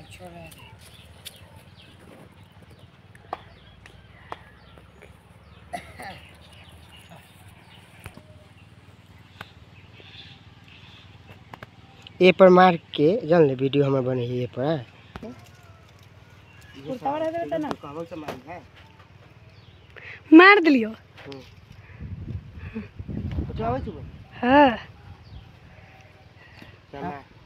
छोड़ा ए पर मार के जान ले वीडियो हमर बने है ए पर हाँ? कुर्ता वाला देता ना कहबो से मार है मार दिलियो तो आवे छु हाँ चल